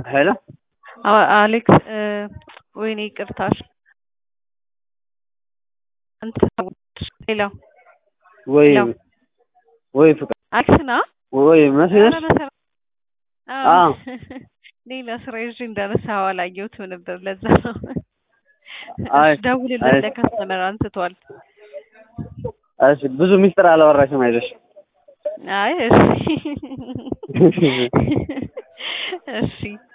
ሄሎ አሌክስ ወይኔ ይቅርታሽ ሌላ ወይ ሄሎ ወይ ፍቅር አሌክስ ና ወይ መስለሽ አዎ ሌላ ስራ ይዤ እንዳነሳኸው አላየሁትም ነበር። ለዛ ነው አይ ደውልለት አይ ለከስተመር አንስቷል። እሺ ብዙ ሚስጥር አላወራሽም አይዞሽ። አይ እሺ እሺ